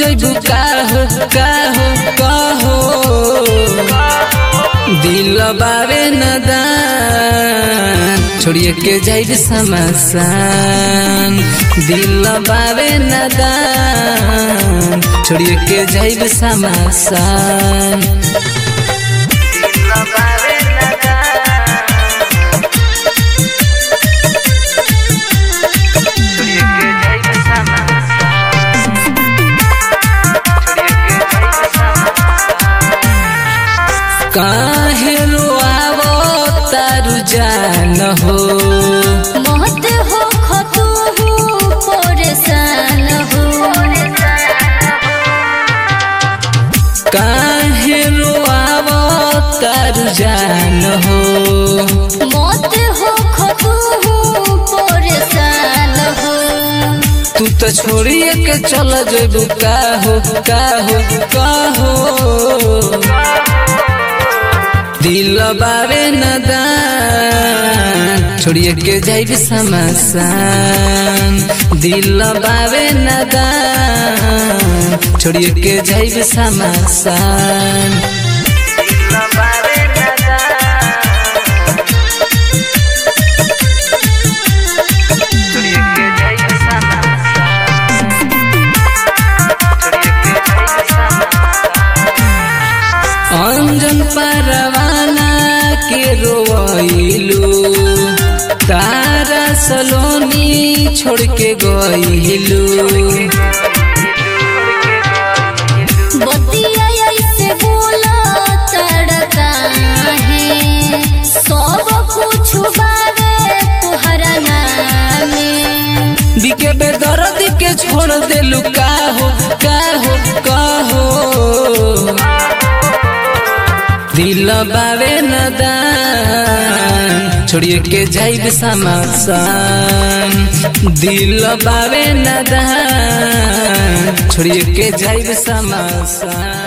जइबू काहो काहो कहो दिल बावे नदान छोड़िए के जाइब समसान दिल बावे नदान छोड़िए के जाइब समसान काहे रोआवो तारू जान हो मत हो खतु परेशान हो काहे रोआवो तारू जान हो मत हो खतु परेशान हो तू तो छोड़िए के चल जेबू काहो काहो काहो दिल बावे नदान छोड़िए के जाइब समसान दिल बावे नदान छोड़िए के जाइब समसान अंजन परवाना के रोइलू तारा सलोनी छोड़ के गइलू बतिया ऐसे बोला तड़का है सब कुछ बारे तुहरा नामे बिके बेदर्द के छोड़ देलू काहो काहो काहो दिल बावे नदान छोड़िए के जाइब समसान दिल बावे नदान छोड़िए के जाइब समसान